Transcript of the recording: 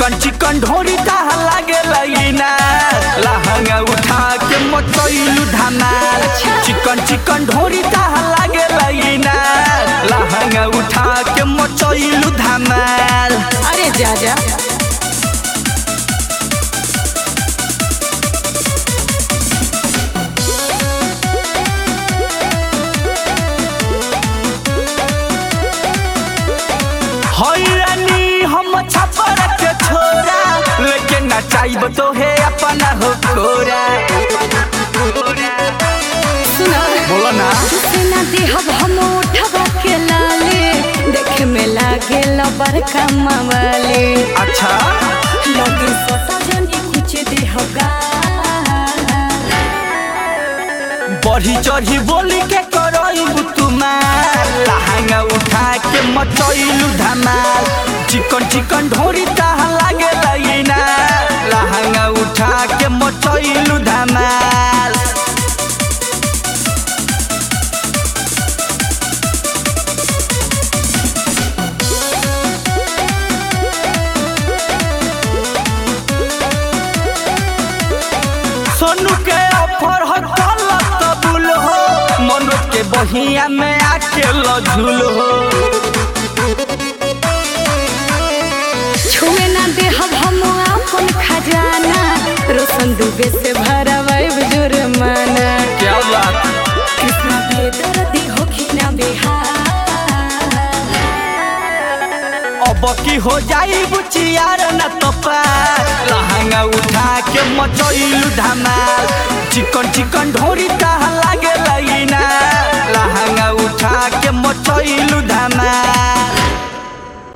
चिकन चिकन ढोरी कहा लागे लईना लहंगा उठा के मचैलू धमाल चिकन चिकन ढोरी कहा लागे लईना लहंगा उठा के मचैलू धमाल अरे जा जा हैरानी हम छपर के छोरा लेकिन नचाइब तो है अपना हो कोरा सुना बोलो ना से ना देहब हम उठबा के लाले देखे में लागे बड़का मावाले अच्छा लगे सटा जनी कुछ देहगा बढ़ी चढ़ी बोली के करइब तुम्हार लहंगा उठा के मचैलू धमाल चिकन चिकन ढोरी कहा लागे लईना लहंगा उठा के मचैलू धमाल सोनू के ऑफर हो कलक कबूल हो मनोज के बहिया में आके लझुल हो छुए ना देहब हम अपन खजाना रोशन दुबे से भरवाइब जुर्माना क्या बात कृष्णा बेदर्दी होखी ना बिहार अब की हो जाई बुचियार न तो पार लहंगा उठा के मचैलू धमाल चिकन चिकन ढोरी कहा लागे लईना लहंगा उठा के मचैलू धमाल